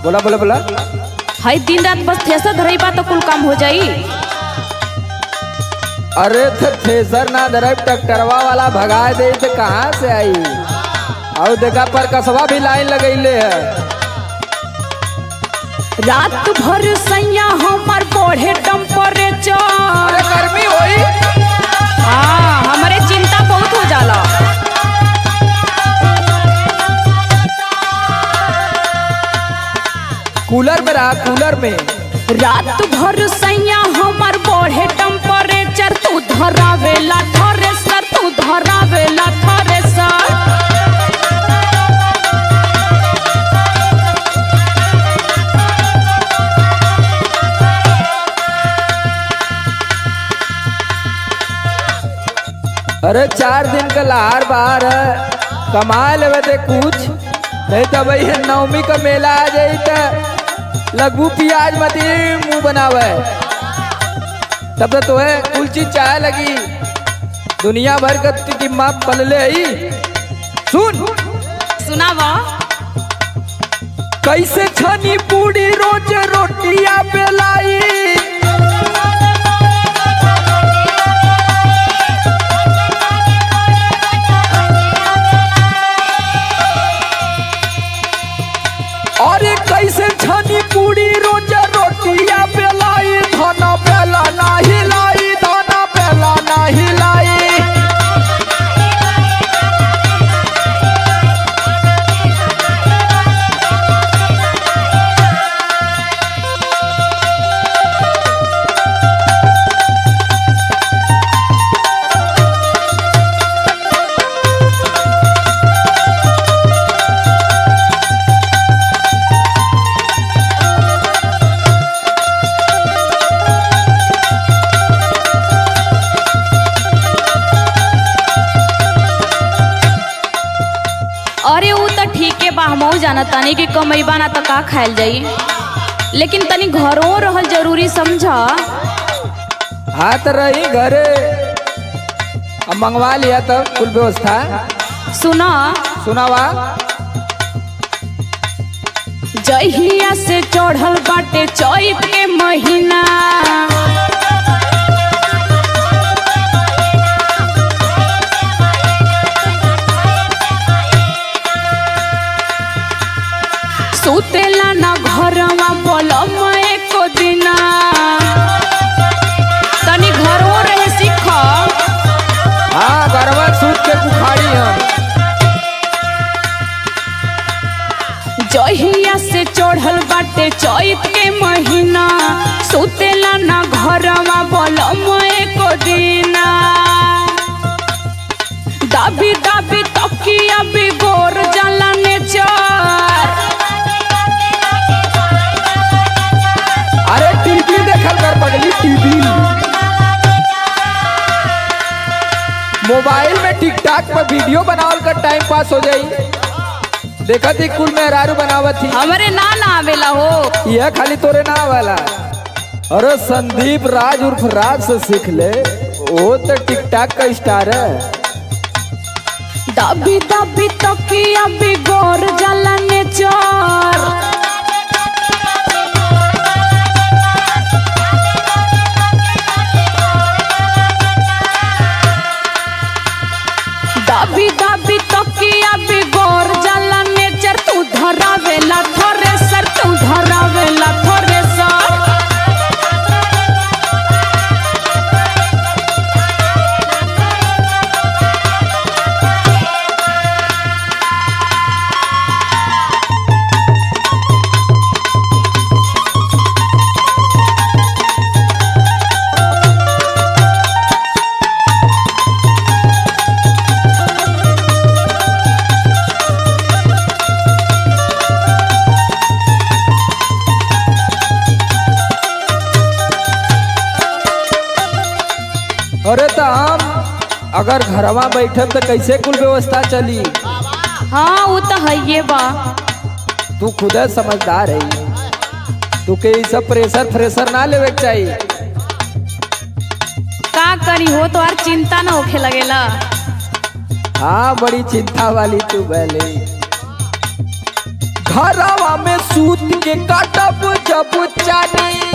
बोला बोला बोला हई दिन रात बस थ्रेसर धरई बा तो कुल काम हो जाई अरे थे थ्रेसर ना धरब ट्रैक्टरवा वाला भगा दे तो कहाँ से आई और देखा पर कसवा भी लाइन लगैले है रात भर सैया हमर बढ़े टेम्परेचर अरे गर्मी होई हाँ हमरे चिंता बहुत हो जाला कूलर में रहा कूलर में रात भर सैया हमर बढ़े टेम्परेचर तू धरावेला थ्रेसर तू धरावेला थ्रेसर अरे चार दिन का लहार बाहर है कमा लेवे ते कुछ नहीं तो भाई नवमी का मेला आ जाई तो लगभू प्याज मती मुंह बनावे तब तो तोहे कुल चीज चाहे लगी दुनिया भर का टिम्मा पलले ही सुन सुनावा कैसे छनी पूरी रोज रोटिया बेलाई अरे कैसे छनी पूरी रोज रोटिया बेलाई धना बेला ना हिलाई धना बेला ना हिलाई अरे ऊ तो ठीके बा हमहू जाना तानी कि कमैबा ना तो का खायल जाई लेकिन तनी घरों रहल जरूरी समझा हाथ रही घरे अब मंगवा लिया तब कुल व्यवस्था सुना सुनावा जहिया से चढ़ल बाटे चैत के महीना सुतेला ना घरवा बोलम एको दिना तनी घरों रहे सीख हाँ गरबा सूत के बुखारी हम जहिया से चढ़ल बाटे चैत के महीना सुतेला ना घरवा बोलम एको दिना दाबी दाबी तकिया बिगोर जाला नेचर अरे टीवी देखल कर पगली टीवी मोबाइल में टिकटॉक पर वीडियो बनावल कर टाइम पास हो जाई देखा थी कुल मेहरारू बनावत थी हमरे ना ना आवेला हो यह खाली तोरे ना वाला अरे संदीप राज उर्फ राज से सीख ले वो तो टिकटॉक का स्टार है दाबी दाबी तकिया बिगोर जाला नेचर दाबी दाबी तकिया बिगोर जाला नेचर तू धरावेला थ्रेसर तू धरावेला थ्रेसर अरे तो हम अगर घरवा बैठे तो कैसे कुल व्यवस्था चली हाँ वो तो है ये बा तू खुद समझदार है तू के ई सब प्रेशर फ्रेशर ना लेवे के चाहिए का करी हो तो यार चिंता ना होखे लगेला हाँ बड़ी चिंता वाली तू भले घरवा में सूत के काटब जब चानी